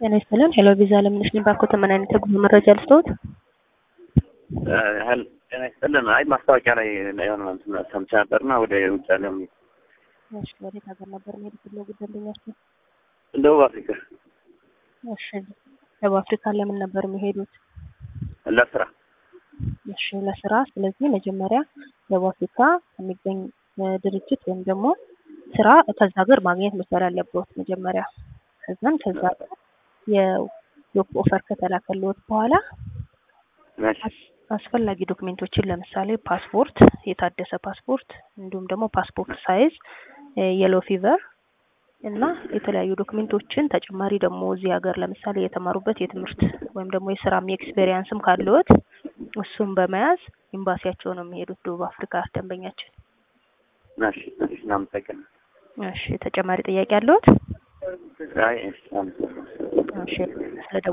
ጤና ይስጥልን። ሄሎ ቪዛ ለምንሽ ባኮት ምን አይነት የጉዞ መረጃ ልስጥዎት? ያህል ጤና ይስጥልን። አይ ማስታወቂያ ላይ የሆነ እንትን ሰምቼ ነበርና ወደ ውጭ ዓለም እሺ፣ ወዴት ሀገር ነበር መሄድ የፈለጉት ደንበኛችን? ደቡብ አፍሪካ እሺ፣ ደቡብ አፍሪካ ለምን ነበር የሚሄዱት? ለስራ እሺ፣ ለስራ። ስለዚህ መጀመሪያ ደቡብ አፍሪካ የሚገኝ ድርጅት ወይም ደግሞ ስራ ከዛ ሀገር ማግኘት መቻል አለበት መጀመሪያ። ከዛም ከዛ የጆብ ኦፈር ከተላከልዎት በኋላ አስፈላጊ ዶክሜንቶችን ለምሳሌ ፓስፖርት፣ የታደሰ ፓስፖርት እንዲሁም ደግሞ ፓስፖርት ሳይዝ፣ የሎ ፊቨር እና የተለያዩ ዶክሜንቶችን ተጨማሪ ደግሞ እዚህ ሀገር ለምሳሌ የተማሩበት የትምህርት ወይም ደግሞ የስራም ኤክስፔሪያንስም ካለዎት እሱም በመያዝ ኤምባሲያቸው ነው የሚሄዱት ደቡብ አፍሪካ ደንበኛችን። እሺ፣ እሺ፣ እናመሰግናለን። እሺ፣ ተጨማሪ ጥያቄ አለዎት? አይ፣ እሺ፣ አመሰግናለሁ። እሺ፣ ስለ